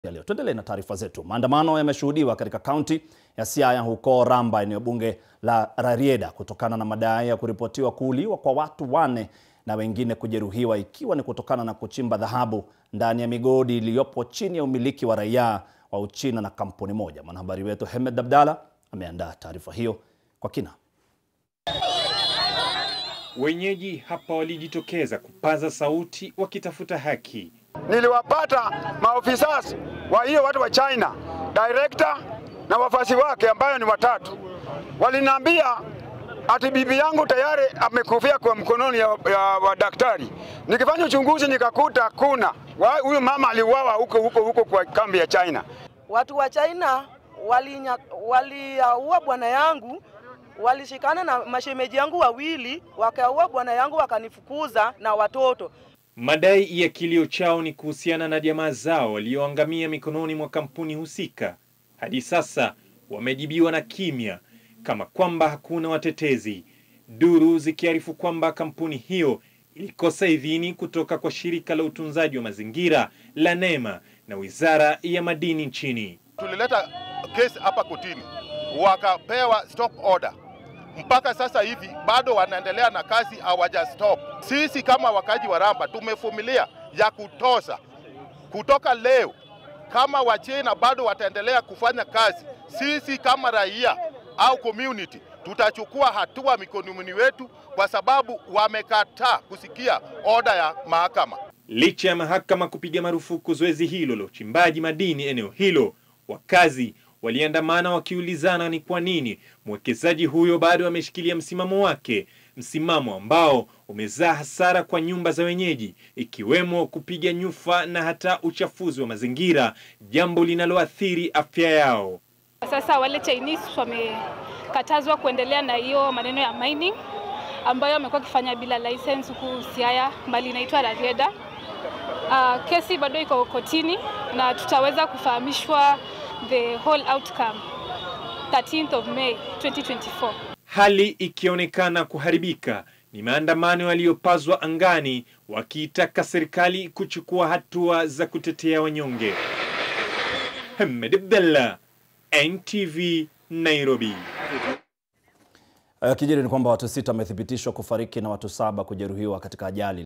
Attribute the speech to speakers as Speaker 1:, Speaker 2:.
Speaker 1: ya leo. Tuendelee na taarifa zetu. Maandamano yameshuhudiwa katika kaunti ya Siaya huko Ramba, eneo bunge la Rarieda, kutokana na madai ya kuripotiwa kuuliwa kwa watu wane na wengine kujeruhiwa, ikiwa ni kutokana na kuchimba dhahabu ndani ya migodi iliyopo chini ya umiliki wa raia wa Uchina na kampuni moja. Mwanahabari wetu Hemed Abdalla ameandaa taarifa hiyo kwa kina.
Speaker 2: Wenyeji hapa walijitokeza kupaza sauti wakitafuta haki.
Speaker 3: Niliwapata maofisa wa hiyo watu wa China, director na wafasi wake ambayo ni watatu, waliniambia ati bibi yangu tayari amekufia kwa mkononi ya, ya wa daktari. Nikifanya uchunguzi nikakuta kuna huyu mama aliuawa huko huko huko kwa kambi ya China.
Speaker 4: Watu wa China waliua wali, uh, bwana yangu walishikana na mashemeji yangu wawili wakaua bwana yangu wakanifukuza na watoto.
Speaker 2: Madai ya kilio chao ni kuhusiana na jamaa zao walioangamia mikononi mwa kampuni husika. Hadi sasa wamejibiwa na kimya, kama kwamba hakuna watetezi, duru zikiarifu kwamba kampuni hiyo ilikosa idhini kutoka kwa shirika la utunzaji wa mazingira la NEMA na wizara ya madini nchini.
Speaker 5: Tulileta kesi hapa kotini, wakapewa stop order mpaka sasa hivi bado wanaendelea na kazi, hawaja stop. Sisi kama wakaji wa Ramba tumevumilia ya kutosha. Kutoka leo, kama Wachina bado wataendelea kufanya kazi, sisi kama raia au community tutachukua hatua mikononi wetu, kwa sababu wamekataa kusikia oda ya mahakama.
Speaker 2: Licha ya mahakama kupiga marufuku zoezi hilo la uchimbaji madini eneo hilo, wakazi waliandamana wakiulizana ni kwa nini mwekezaji huyo bado ameshikilia msimamo wake, msimamo ambao umezaa hasara kwa nyumba za wenyeji, ikiwemo kupiga nyufa na hata uchafuzi wa mazingira, jambo linaloathiri afya yao.
Speaker 6: Sasa wale Chinese wamekatazwa kuendelea na hiyo maneno ya mining ambayo wamekuwa wakifanya bila license huku Siaya, mbali inaitwa Rarieda. Uh, kesi bado iko kotini na tutaweza kufahamishwa the whole outcome 13th of May 2024.
Speaker 2: Hali ikionekana kuharibika, ni maandamano yaliyopazwa angani wakiitaka serikali kuchukua hatua za kutetea wanyonge. Hamed Abdallah, NTV, Nairobi.
Speaker 1: Uh, kijiri ni kwamba watu sita wamethibitishwa kufariki na watu saba kujeruhiwa katika ajali